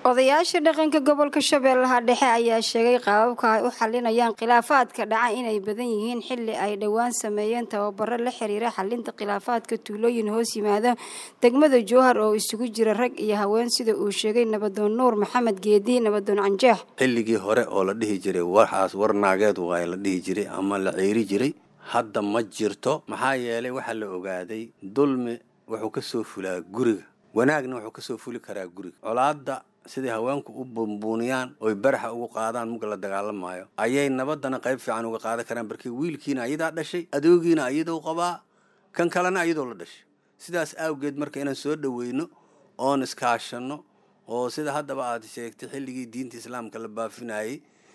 odayaasha dhaqanka gobolka shabeellaha dhexe ayaa sheegay qaababka ay u xalinayaan khilaafaadka dhaca inay badan yihiin xili ay dhowaan sameeyeen tababaro la xiriira xalinta khilaafaadka tuulooyin hoos yimaada degmada jowhar oo isugu jira rag iyo haween sida uu sheegay nabadoon nuur maxamed geedi nabadoon canjeex xilligii hore oo la dhihi jiray waxaas war naageed waay la dhihi jiray ama la ceyri jiray hadda ma jirto maxaa yeelay waxaa la ogaaday dulmi wuxuu ka soo fulaa guriga wanaagna wuxuu ka soo fuli karaa guriga colaadda siday haweenku u buunbuuniyaan oy baraxa ugu qaadaan mug la dagaalamaayo ayay nabadana qayb fiican uga qaadan karaan barkii wiilkiina ayadaa dhashay adoogiina ayadoo qabaa kan kalena ayadoo la dhashay sidaas awgeed marka inaan soo dhoweyno oon iskaashanno oo sida haddaba aad sheegtay xilligii diinta islaamka la baafinayey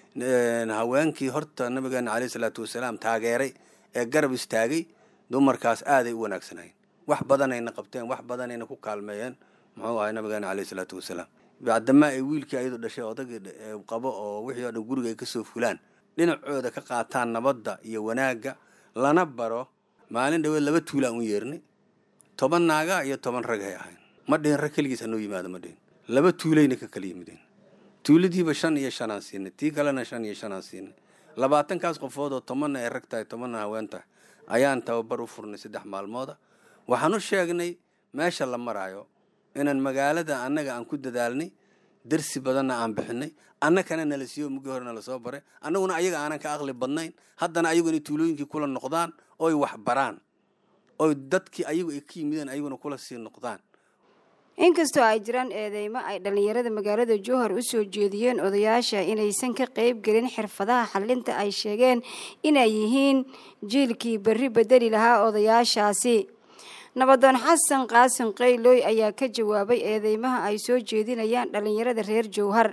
haweenkii horta nabigeena caleyhi salaatu wasalaam taageeray ee garab istaagay dumarkaas aaday u wanaagsanayeen wax badanayna qabteen wax badanayna ku kaalmeeyeen muxuu ahay nabigeena caleyhi salaatu wasalaam bacdamaa ay wiilkii ayadoo dhashay odagii qabo oo wixii oo dhan guriga ay kasoo fulaan dhinacooda ka qaataan nabadda iyo wanaagga lana baro maalin dhaweed laba tuulaan u yeernay toban naaga iyo toban rag ay ahayn ma dhihin rag keligiis hanoo yimaado ma dhihin laba tuulayna ka kala yimideen tuuladiiba shan iyo shanaan siinay tii kalena shan iyo shanaan siinay labaatankaas qofood oo tobanna ay rag tahay tobanna haween tahay ayaan tababar u furnay saddex maalmooda waxaan u sheegnay meesha la maraayo inaan magaalada annaga aan ku dadaalnay darsi badanna aan bixinay annakana nala siiyo mugii hore nala soo baray annaguna ayaga aanan ka aqli badnayn haddana ayagu inay tuulooyinkii kula noqdaan oy wax baraan oy dadkii ayagu ay ka yimideen ayaguna kula sii noqdaan inkastoo ay jiraan eedeymo ay dhallinyarada magaalada jowhar u soo jeediyeen odayaasha inaysan ka qayb gelin xirfadaha xalinta ay sheegeen inay yihiin jiilkii berri bedeli lahaa odayaashaasi nabadoon xasan qaasin qaylooy ayaa ka jawaabay eedeymaha ay soo jeedinayaan dhallinyarada reer jowhar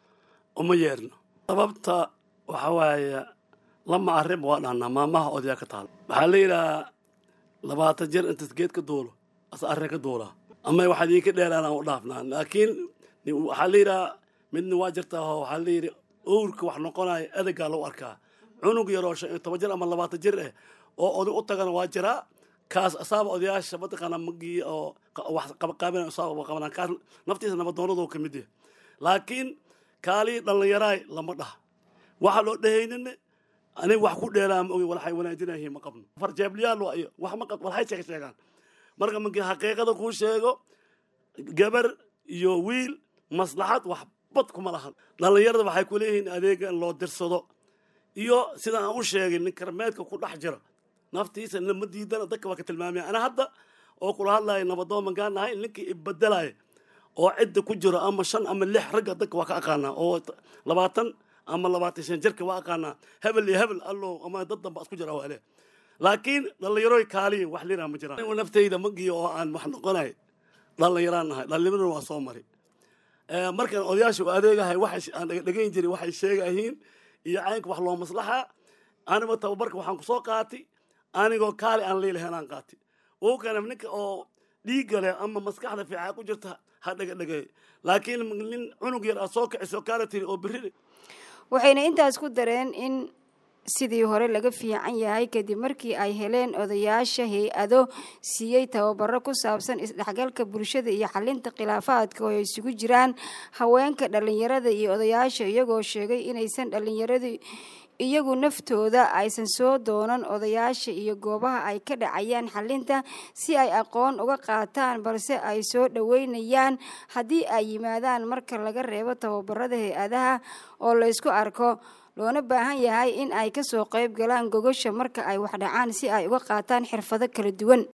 uma yeerno sababta waxa waaye lama arrin waa dhahnaa maamaha odayaa ka taal waxaa la yidhahaa labaatan jir intas geed ka duulo asa arrin ka duulaa ama waxaad iinka dheeraan aan u dhaafnaa laakiin waxaa la yidhahaa midna waa jirtaa oo waxaa la yidhi owrka wax noqonaya edegaa lagu arkaa cunug yaroo shan iyo toban jir ama labaatan jir eh oo oday u tagana waa jiraa kaas asaaba odayaasha mataqaana magii oo wax qabaqaabina asaaba qabanaan kaas naftiisa nabadoonadu ka mid yahay laakiin kaalii dhallinyaraay lama dhaha waxa loo dhehaynin aniga wax ku dheeraa ma ogi waxay wanaajinayihiin ma qabno farjeebliyaal waa iyo wax ma qabno waxay sheeg sheegaan marka markii xaqiiqada kuu sheego gabar iyo wiil maslaxad wax bad kuma lahan dhallinyarada waxay ku leeyihiin adeega in loo dirsado iyo sida aan u sheegay nin karmeedka ku dhex jira naftiisa lama diidana dadka waa ka tilmaamaya ana hadda oo kula hadlaya nabadoon magaan nahay ninkii ibadelaaya oo cidda ku jiro ama shan ama lix ragga dadka waa ka aqaanaa oo labaatan ama labaatan shan jirka waa aqaanaa hebel iyo hebel allo ama dad danba isku jira waale laakiin dhallinyaroy kaaliya wax liraa ma jiraan naftayda magiyo oo aan wax noqonay dhallinyaraan nahay dhallinyaraduna waa soo mari markaan odayaasha u adeegahay waxay aan dhegayn jiray waxay sheegayihiin iyo caynka wax loo maslaxa aniba tababarka waxaan kusoo qaatay anigoo kaali aan leelahayn aan qaatay wou kana ninka oo dhiigga leh ama maskaxda fiican ku jirta ha dhegadhegay laakiin nin cunug yar aad soo kiciso kaala tiri oo berri waxayna intaas ku dareen in sidii hore laga fiican yahay kadib markii ay heleen odayaasha hay-ado siiyey tababaro ku saabsan isdhexgalka bulshada iyo xalinta khilaafaadka oo ay isugu jiraan haweenka dhallinyarada iyo odayaasha iyagoo sheegay inaysan dhallinyaradu iyagu naftooda aysan soo doonan odayaasha iyo goobaha ay ka dhacayaan xalinta si ay aqoon uga qaataan balse ay soo dhoweynayaan haddii ay yimaadaan marka laga reebo tababarada hay-adaha oo laysku arko loona baahan yahay in ay kasoo qayb galaan gogosha marka ay wax dhacaan si ay uga qaataan xirfado kala duwan